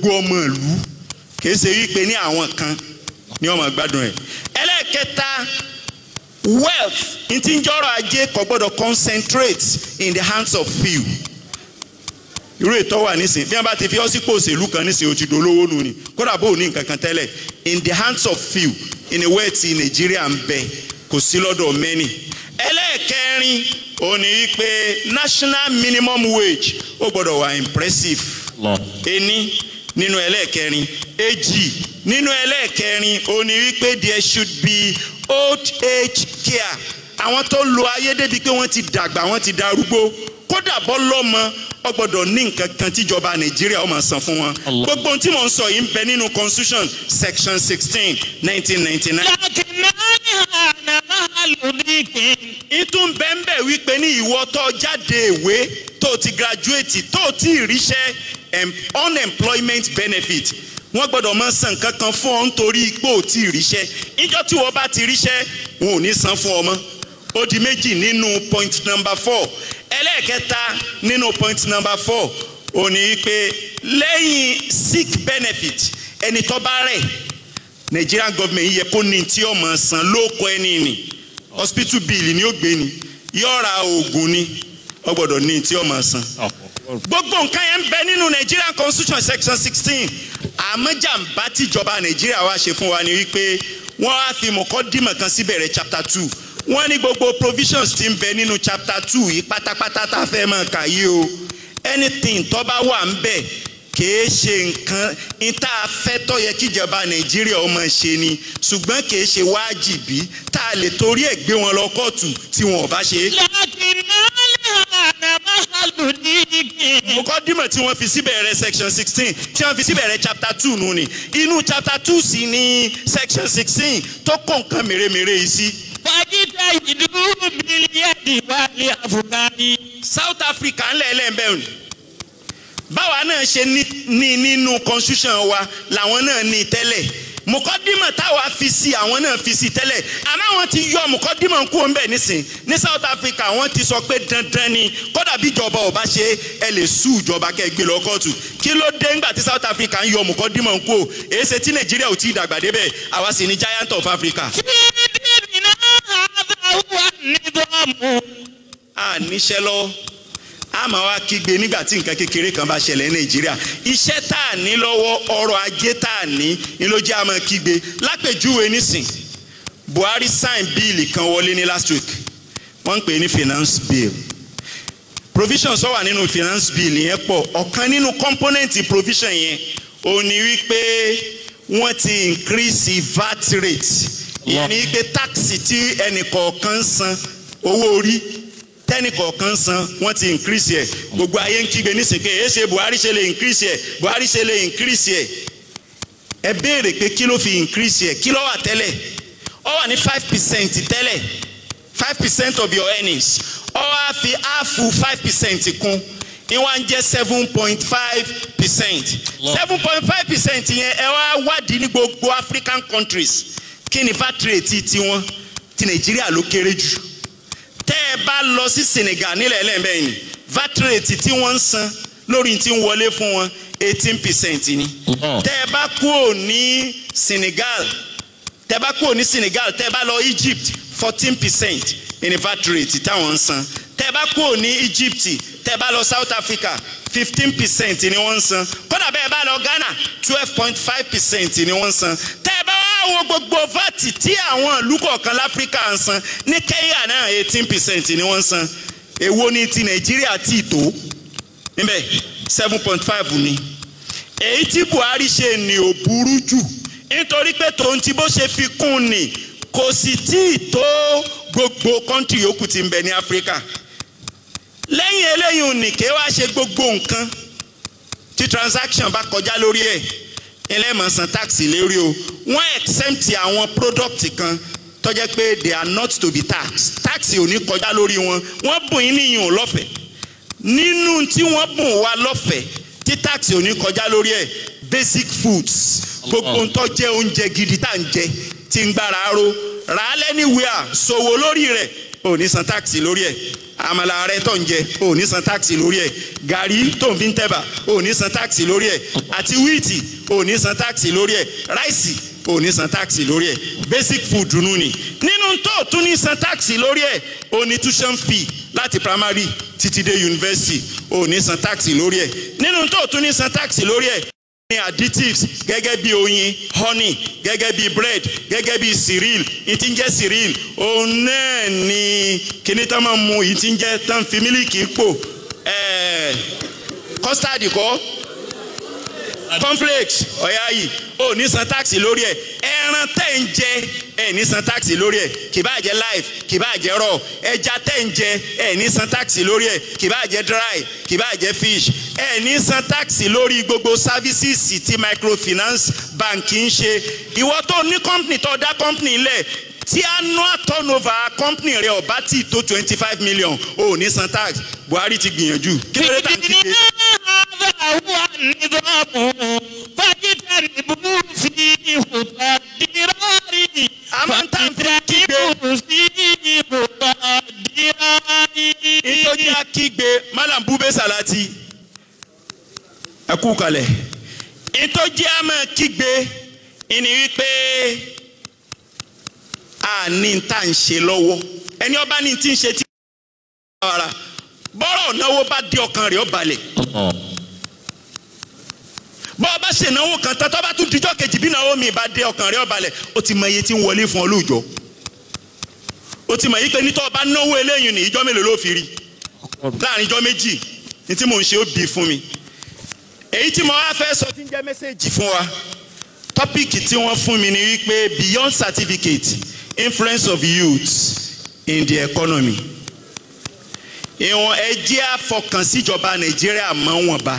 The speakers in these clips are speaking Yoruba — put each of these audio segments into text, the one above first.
gbogbo ọmọ ìlú kìí ṣe wípé ní àwọn kan ní ọmọ gbádùn ẹ̀ ẹlẹ́ẹ̀kẹta wealth n ti ń jọrọ̀ ajé kò gbọ́dọ̀ concentrate in the hands of few irú ètò wà nísìnyí bí wọn bá ti fi ọ sípò òṣèlú kan nísìnyí o ti dolówó nù ni kódà bó o ní nǹkan kan tẹ́lẹ̀ in the hands of few in a way ti nàìjíríà ń bẹ kò sí lọ́dọ̀ many ẹlẹ́ẹ̀kẹrin ó ní wípé national minimum wage ó gbọ́dọ̀ wà impressive ení nínú ẹlẹ́ẹ̀kẹrin èjì nínú ẹlẹ́ẹ̀kẹrin ó ní wípé there should be old age care àwọn tó lo ayé débi pé wọ́n ti dàgbà wọ́n ti darúgbó kódà bọ́ lọ́mọ ọ gbọ́dọ̀ ní nǹkan kan tíjọba nàìjíríà ó máa san fún wọn Allah. gbogbo ohun tí mò ń sọ yìí ń bẹ nínú constitution section sixteen nineteen ninety nine لكنها نمال ضيق ìtún bẹ́ńbẹ́ wípé ní ìwọ tó jáde ìwé tó ti graduate tó ti ríṣẹ́ em- unemployment benefit wọ́n gbọ́dọ̀ máa san nǹkan kan fún ọ nítorí pé ò tí ì ríṣẹ́ ìjọ tí wọ́n bá ti ríṣẹ́ wọn ò ní san fún ọ mọ́ ó di méjì nínú point number four ẹlẹ́ẹ̀kẹta nínú point number four ò ní pé lẹ́yìn sick benefit ẹni tó bá rẹ̀ Nigerian government yẹ kó ní tí ọmọ san lóko ẹni nì hospital bill ni ó gbé ni yóò ra oògùn ni ó gbọ́dọ̀ ní tí ọmọ san gbogbo nǹkan yẹn ń bẹ nínú Nigerian constitution section sixteen àmọ́jàmbá tíjọba Nàìjíríà wá ṣe fún wa ni wípé wọ́n á fi mọ̀kọ́dìmọ̀ kan síbẹ̀rẹ̀ chapter two wọ́n ní gbogbo provisions tí ń bẹ nínú chapter two yìí pátápátá tá a fẹ́ máa kà yìí o anything tó bá wà ń bẹ̀ kìí ṣe nǹkan níta afẹ́tọ́ yẹ kíjọba Nàìjíríà ó máa ṣe ni ṣùgbọ́n kìí ṣe wájìbí tá a lè torí ẹ̀ gbé wọn lọ kóòtù tí wọn ò bá ṣe é. لكنها نمال ضيق mọ̀kọ́dìmọ̀ tí wọ́n fi síbẹ̀rẹ̀ section sixteen tí wọ́n fi síbẹ̀rẹ̀ chapter two nù ni inú chapter two sì ni section sixteen tó kó nǹkan mèremère yìí sí. فاجتهدوا باليد والأفكار South Africa ńlẹ̀ ẹlẹ́ẹ̀bẹ̀ òní báwa náà ṣe ní ní nínú constitution wa làwọn náà ní tẹ́lẹ̀ mọ̀kọ́dìmọ̀ táwa fi sí àwọn náà fi sí tẹ́lẹ̀ àmọ́ àwọn ti yọ mọ̀kọ́dìmọ̀ kú ọ̀nbẹ̀ nísìn ní South Africa wọ́n ti sọ pé dandan ni kódà bí ìjọba ò bá ṣe ẹ lè sú ìjọba kẹ́ ẹ gbé lọ kóòtù kí ló dé ńgbà tí South Africa ń yọ mọ̀kọ́dìmọ̀ kú o èyí ṣe tí Nàìjíríà ò tí ì dàgbà débẹ̀ àwa sì ní giant of Africa. في ديننا هذا هو النظام a níṣẹ́ lọ́wọ́ a máa wá kígbe nígbà tí nǹkan kékeré kan bá ṣẹlẹ̀ ní nàìjíríà iṣẹ́ tá a ní lọ́wọ́ ọrọ̀ ajé tá a ní ni ló jẹ́ a máa kígbe lápèjúwe nísìn buhari sign bíìlì kan wọlé ní last week wọ́n ń pè é ní finance bill provisions tó wà nínú finance bill yẹn pọ̀ ọ̀kan nínú component provision yẹn ò ní wípé wọ́n ti increase VAT rate ìyẹn ní wípé táàkì tí ẹnì kọ̀ọ̀kan san owó orí tẹ́nì kọ̀ọ̀kan san wọ́n ti increase ẹ̀ gbogbo ayé ń kígbe nísìnyí èyí ṣe buhari ṣe lè increase ẹ̀ buhari ṣe lè increase ẹ̀ ẹ béèrè pé kí ló fi increase ẹ̀ kí ló wà tẹ́lẹ̀ ó wà ní five percent tẹ́lẹ̀ five percent of your earnings ó wá fi áàfù five percent kún ní wọ́n á jẹ́ seven point five percent seven point five percent yẹn ẹ wá wádìí ní gbogbo African countries kí ni VAT rate tiwọn ti Nàìjíríà ló kéré jù tẹ́ ẹ bá lọ sí Senegal nílẹ̀ ẹlẹ́mẹ̀yìn VAT rate tí wọ́n ń san lórí tí ń wọlé fún wọn eighteen percent ni tẹ́ ẹ bá kúrò ní Senegal tẹ́ ẹ bá kúrò ní Senegal tẹ́ ẹ bá lọ Egypt fourteen percent ní VAT rate táwọn ń san tẹ́ ẹ bá kúrò ní Egypt tẹ́ ẹ bá lọ South Africa fifteen percent ni wọ́n ń san kódà bẹ́ẹ̀ bá lọ Ghana twelve point five percent ni wọ́n ń san tẹ́ ẹ bá wá wo gbogbo VAT tí àwọn ìlú kọ̀ọ̀kan láfíríkà ń san ní Kenya náà eighteen percent ni wọ́n ń san èwo ni ti Nàìjíríà tí ì tó níbẹ̀ seven point five ni èyí tí Buhari ṣe ni ò burú jù nítorí pé tòun ti bó ṣe fi kún ni kò sì tí ì tó gbogbo kọ́ńtì yòókù tí ń bẹ ní Áfíríkà lẹ́yìn eléyìí nìké wá ṣe gbogbo nǹkan tí transaction bá kọjá lórí ẹ̀ ẹlẹ́mọ̀ san tax lérí o wọ́n exempt àwọn product kan tó jẹ́ pé they are not to be taxed tax ò ní kọjá lórí wọn wọ́n bùn yín níyìn ò lọ́fẹ̀ẹ́ nínú tí wọ́n bùn wá lọ́fẹ̀ẹ́ tí tax ò ní kọjá lórí ẹ̀ basic foods gbogbo ń tó jẹ́ oúnjẹ gidi tá à ń jẹ tí ń gbára ro rà á lẹ́niwìà ṣòwò lórí rẹ̀ ò ní san táàkì lórí ẹ̀ àmàlà rẹ tó ń jẹ ò ní san táàkì lórí ẹ̀ gàrí tó ń fi ń tẹ̀bà ò ní san táàkì lórí ẹ̀ àti wíìtì ò ní san táàkì lórí ẹ̀ ráìsì ò ní san táàkì lórí ẹ̀ basic food nù ni nínú tó tún ní san táàkì lórí ẹ̀ ò ní tuition fee láti primary títí dé university ò ní san táàkì lórí ẹ̀ nínú tó tún ní san táàkì lórí ẹ̀ ní additives gẹ́gẹ́ bí oyin honey gẹ́gẹ́ bí bread gẹ́gẹ́ bí cereal ìtí ń jẹ́ cereal òun náà ni kíní tán máa mu ìtí ń jẹ́ tán fi mílíkì pò ẹ̀ẹ́ custard kọ́ cornflakes ọ̀yá yìí ò ní san táàkì lórí ẹ̀ ẹran tẹ̀ ń jẹ ẹ̀ ní san táàkì lórí ẹ̀ kì bá jẹ́ live kì bá jẹ́ raw ẹja tẹ̀ ń jẹ ẹ̀ ní san táàkì lórí ẹ̀ kì bá jẹ́ dry kì bá jẹ́ fish ẹ̀ ní san táàkì lórí gbogbo services tí microfinance bank ń ṣe ìwọ tó ní company tó dá company lẹ̀ tí annual turnover company rẹ ọba tí tó twenty five million ò ní san tax buhari ti gbìyànjú kí ló dé tá à ń kígbe. هذا هو النظام فاجتنبوا فيه الضرار àmọ́ ń tà ń fi kígbe فاجتنبوا فيه الضرار ìtọ́jú akígbe malam bube salati ẹ kú kalẹ̀ ìtọ́jú àmọ́ kígbe ìní wípé a ní tá à ń ṣe lọ́wọ́ ẹni ọba ní tí ń ṣe tí ara bọ́rọ̀ náwó bá di ọkàn rẹ̀ ó balẹ̀ bọ́ ọ bá ṣe náwó kan tán tó bá tún dijọ́ kejì bí náwó mi bá dé ọkàn rẹ̀ ó balẹ̀ ó ti mọ iye tí ń wọlé fún ọ lóòjọ́ ó ti mọ̀ yí pé nítọ́ ọba náwó eléyìí ní ìjọ́ mélòó ló fi rí láàrin ìjọ́ méjì ní tí mò ń ṣe ó bí fún mi èyí tí mo wá fẹ́ sọ tí ń jẹ́ mẹ́sẹ̀gì fún wa tọ́píìkì tí wọ́n fún mi ni wípé beyond certificate influence of youth in the economy ìwọ̀n ẹjẹ́ àfọkànsíjọba nàìjíríà mọ́ wọn bá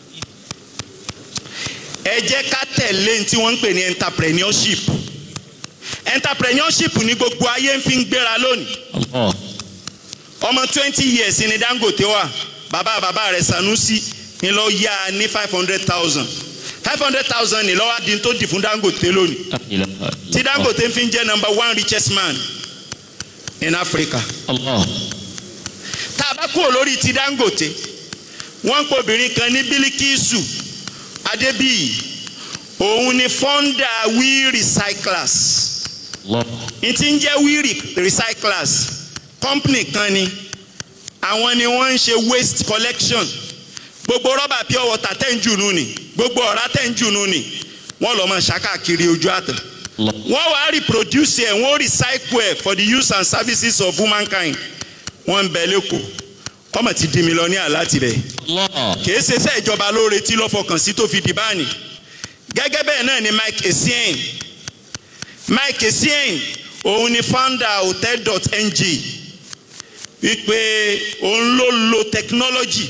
ẹ jẹ́ ká tẹ̀lé ní tí wọ́n ń pè ní entrepreneurship entrepreneurship ní gbogbo ayé ń fi ń gbéra lónìí ọmọ twenty years ni dangote wà bàbá bàbá rẹ̀ sanusi ni lọ yá ní five hundred thousand five hundred thousand ni lọ́wọ́ adi tó di fún dangote lónìí tí dangote fi ń jẹ́ number one richest man in africa tá a bá kúrò lórí ti dangote wọ́n ń pè obìnrin kan ní bílíkìsù adébíyì òun ni founder we recyclers n ti ń jẹ́ we recyclers company kan ni àwọn ni wọ́n ń ṣe waste collection gbogbo rọ́bà pure water tẹ̀ ń jùnú ni gbogbo ọ̀rá tẹ̀ ń jùnú ni wọ́n lọ́ máa ṣàkàkiri ojú àtàn wọ́n wá reproduce ẹ̀ wọ́n recycle ẹ̀ for the use and services of humankind wọ́n ń bẹ lẹ́kọ̀ọ́ kọ́mọ̀ ti di mílíọ̀nìyà láti bẹ̀ kì í ṣe iṣẹ́ ìjọba ló retí lọ́fọkàn sí tó fi di báàní gẹ́gẹ́ bẹ́ẹ̀ náà ni Mike Essien Mike Essien òun ni founder hotel.ng wípé òun ló lo technology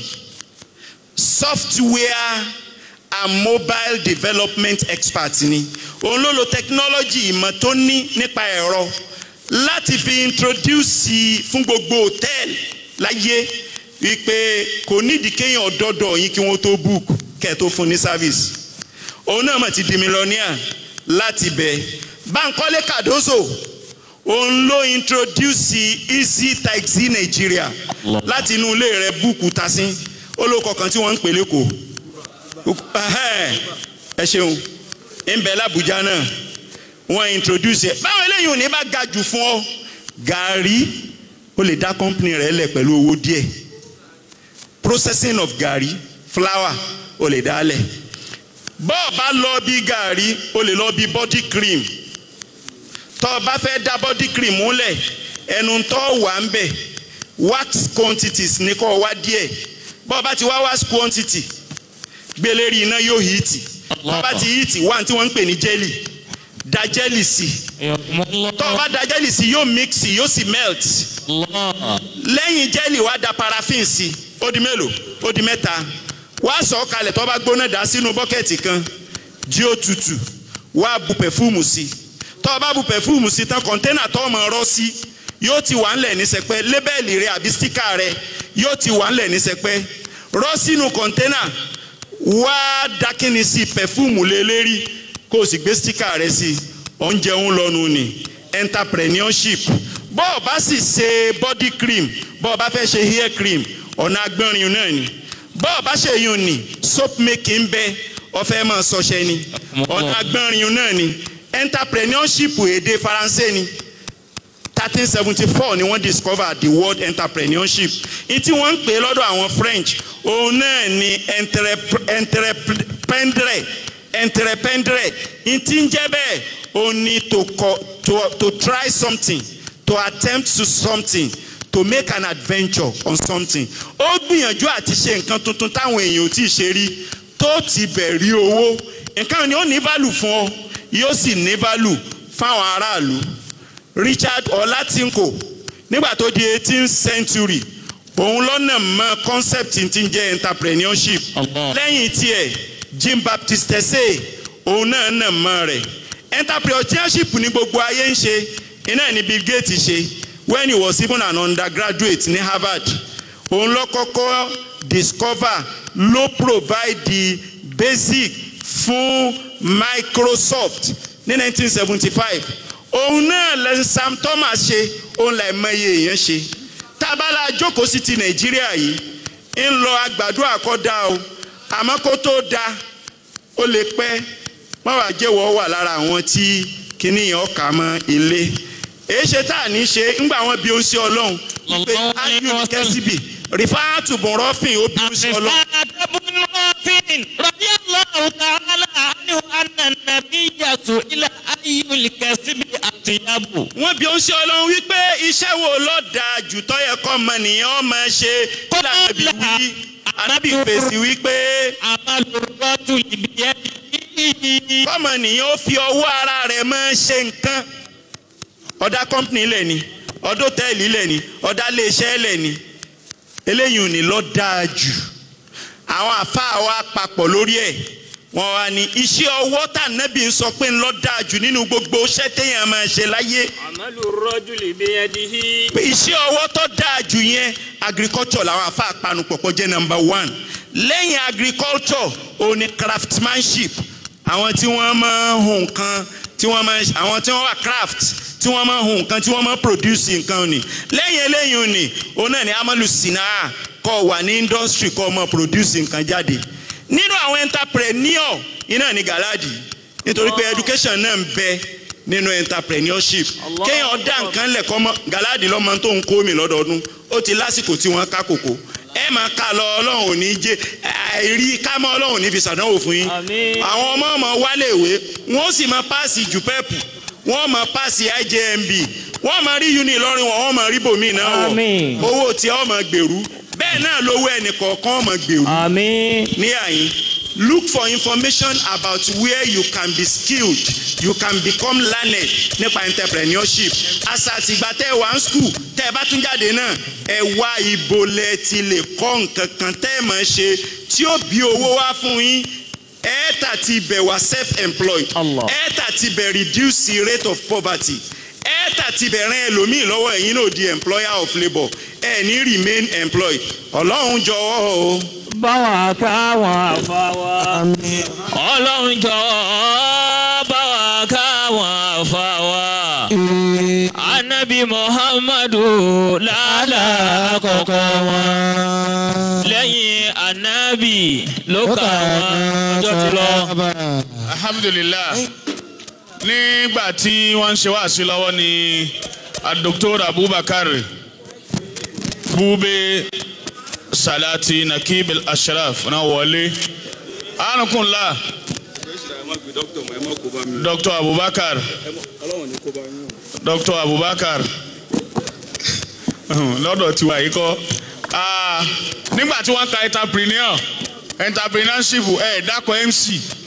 software and mobile development expert ni òun ló lo technology ìmọ̀ tó ní nípa ẹ̀rọ láti fi introduce fún gbogbo hòtẹ́ẹ̀lì láyé wípé kò nídìí kéèyàn ọ̀dọ́dọ̀ yín kí wọ́n tó book kẹ́ ẹ̀ tó fún ní service òun náà mà ti di mílíọ̀nìà láti bẹ̀ Bankole Cardozo òun ló introduce easy taxi Nigeria láti inú ilé rẹ̀ búùkù tasín olóko kan tí wọ́n ń pè lẹ́kọ̀ọ́ ẹ ṣeun ń bẹ l'Abuja náà wọ́n introduce ẹ̀ báwọn eléyìí ò ní bá ga jù fún ọ gàrí ó lè dá company rẹ̀ lẹ̀ pẹ̀lú owó díẹ̀ processing of gàrí flour ó lè dá lẹ̀ bọ́ọ̀ bá lọ bí gàrí ó lè lọ bí body cream tọ́ ọ bá fẹ́ dá body cream múlẹ̀ ẹnu tọ́ wà ń bẹ̀ wax quantities ní kọ́ wá díẹ̀ bọ́ọ̀ bá ti wá wax quantity gbélérí iná yóò hìtì bọ́ọ̀ bá ti hìtì wá tí wọ́n ń pè ní jelly da jelly sí tọ́ ọ bá da jelly sí yóò mix yóò sì melt lẹ́yìn jelly wá da paraffin sí ó di mélòó ó di mẹ́ta wá sọ ọ́ kalẹ̀ tọ́ bá gbóná dà sínú bọ́kẹ́tì kan jí ó tutù wá bu pẹ̀fúmù sí tọ́ bá bu pẹ̀fúmù sí tán kọ̀ńténà tọ́ ọmọ rọ́ sí yóò ti wà ńlẹ̀ ní sẹpẹ́ lébẹ́ẹ̀lì rẹ àbí stíkà rẹ yóò ti wà ńlẹ̀ ní sẹpẹ́ rọ́ sínú kọ̀ńténà wá dákínni sí pẹ̀fúmù lé lérí kó o sì gbé stíkà rẹ sí oúnjẹ ń lọ́nu ni entrepreneurship bọ́ ọ bá sì ṣe body cream bọ́ ọ bá fẹ́ ṣe hair cream ọ̀nà agbọ́nrin náà ni bọ́ ọ bá ṣe yun ni soap making bẹ́ ọfẹ́ máa ṣọṣẹ ni ọ̀nà agbọ́nrin náà ni entrepreneurship èdè faransé ni thirteen seventy four ni wọ́n discover the word entrepreneurship ní tí wọ́n ń pè lọ́dọ̀ àwọn french òun náà ni entreprendre entreprendre ní tí ń jẹ́ bẹ́ẹ̀ òun ni to, co to, to try something to attempt to something to make an adventure on something ó gbìyànjú àti ṣe nǹkan tuntun táwọn èèyàn ò tí ì ṣe rí tó ti bẹ̀ rí owó nǹkan ni ó ní value fún ọ yóò sì ní value fáwọn aráàlú richard olatinko nígbà tó di eighteenth century òun lọ́nà mọ́ concept tí ń jẹ́ entrepreneurship Allah. lẹ́yìn tiẹ̀ jean baptiste tese òun náà nà mọ́ rẹ̀ entrepreneurship ní gbogbo ayé ń ṣe iná ní bill gates ṣe when he was even an undergraduate ní harvard òun ló kọ́kọ́ discover ló provide the basic fún microsoft ní 1975 òun náà lẹ́nu sam thomas ṣe òun là mọye èèyàn ṣe tábàlà jókòó sí ti nàìjíríà yìí ń lọ àgbàdo àkọ́dá o àmọ́ kó tó da ó lè pẹ́ má wàá jẹ́wọ́ wà lára àwọn tí kinní yẹn ọkà mọ́ ilé èyí ṣe tá à ní ṣe ńgbà wọn bí ó ń ṣe ọlọ́run wípé Allahu ájú alayhi wa sallam. kẹ́síbì rìfáàtù bùnrọ́fìn ó bí ó ń ṣe ọlọ́run. الرفاعة بن رافع رضي الله تعالى عنه أن النبي سئل أي الكسب أطيب wọ́n bí ó ń ṣe ọlọ́run wípé iṣẹ́ wo ló dáa jù tó yẹ kọ́ ọmọnìyàn ọmọ ṣe kí lànàbí wí ànábì fèsì wípé عمل الرجل بيده kọ́mọnìyàn ó fi ọwọ́ ara rẹ̀ máa ṣe nǹkan ọ̀dà kọ́mpìnì lẹ̀ ni ọ̀dà hòtẹ́ẹ̀lì lẹ̀ ni ọ̀dà iléeṣẹ́ lẹ̀ ni eléyìí ò ní lọ dáa jù àwọn àfáà wa papọ̀ lórí ẹ̀ wọ́n wá ní iṣẹ́ ọwọ́ tà nẹ́bí ń sọ pé ń lọ dáa jù nínú gbogbo iṣẹ́ téèyàn máa ṣe láyé عمل الرجل بيده pé iṣẹ́ ọwọ́ tó dáa jù yẹn agriculture làwọn afa àpanupọ̀ pọ̀ jẹ́ number one lẹ́yìn agriculture òun ni craftsmanship àwọn tí wọ́n máa ń hun nǹkan tí wọ́n máa ń àwọn tí wọ́n wà craft tí wọ́n máa ń hun nǹkan tí wọ́n máa ń produce nǹkan ni lẹ́yìn eléyìí ni òun náà ni amalu sinaa kọ́ wà ní industry kọ́ máa produce nǹkan jáde nínú àwọn entrepreneur iná ni galadi nítorí pé education náà ń bẹ nínú entrepreneurship Allah. kéèyàn dá nǹkan lẹ̀ kọ́ mọ́ galadi lọ́mọ tó ń kó mi lọ́dọọdún ó ti lásìkò tí wọ́n ká kòkó ẹ máa ká lọ ọlọ́run ò ní jẹ́ àìrí ká mọ́ ọlọ́run ò ní fi ṣàdánwò fún yín Àmín. àwọn ọmọ ọmọ wálé ìwé wọ́n sì máa páàsì jùpẹ́pù wọ́n máa páàsì IJMB wọ́n máa rí uni lọ́rin wọn wọ́n máa rí bòmí náà wọ̀ Àmín. owó tí wọ́n máa gbèrú bẹ́ẹ̀ náà lówó ẹnì kọ̀ọ̀kan máa gbèrú آمين ní àyín look for information about where you can be skilled you can become learned nípa entrepreneurship àṣà àtìgbà tẹ́ ẹ wà ń school tẹ́ ẹ bá tún jáde náà ẹ wá ibo lẹ ti lè kọ́ nǹkan kan tẹ́ ẹ máa ṣe tí ó bí owó wá fún yín ẹ̀ẹ́ta ti bẹ̀ wá self-employed Allah. ẹ̀ẹ́ta ti bẹ̀ reduce the rate of poverty ẹ̀ẹ́ta ti bẹ̀ ràn ẹlòmíì lọ́wọ́ ẹ̀yin náà di employer of labour ẹ̀ ní remain employed ọlọ́run jọ̀wọ́ o. báwa káwọn àfáwà. ọlọ́run jọ̀ọ́ báwa káwọn àfáwà. anabi muhammadu lálá àkọ́kọ́ wọn. lẹ́yìn anabi ló kà wọ́n ọjọ́ ti lọ. alhamdulilah nígbà tí wọ́n ń ṣe wáàsí lọ́wọ́ ni dr abubakar bube salati nakib ashraf náà wọlé anukunla dr abubakar dr abubakar lọ́dọ̀ tiwa yìí kọ́ Ah, nígbà tí wọ́n ka entrepreneur entrepreneurship ẹ̀ dákọ̀ mc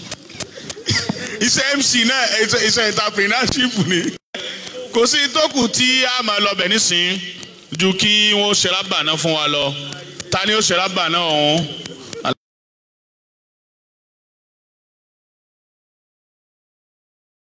iṣẹ́ mc náà iṣẹ́ iṣẹ́ entrepreneurship ni kò sí tókù tí a máa lọ bẹ̀ nísìnyí ju kí wọ́n ṣe rábà náà fún wa lọ ta ni ó ṣe rábà náà ọ̀hún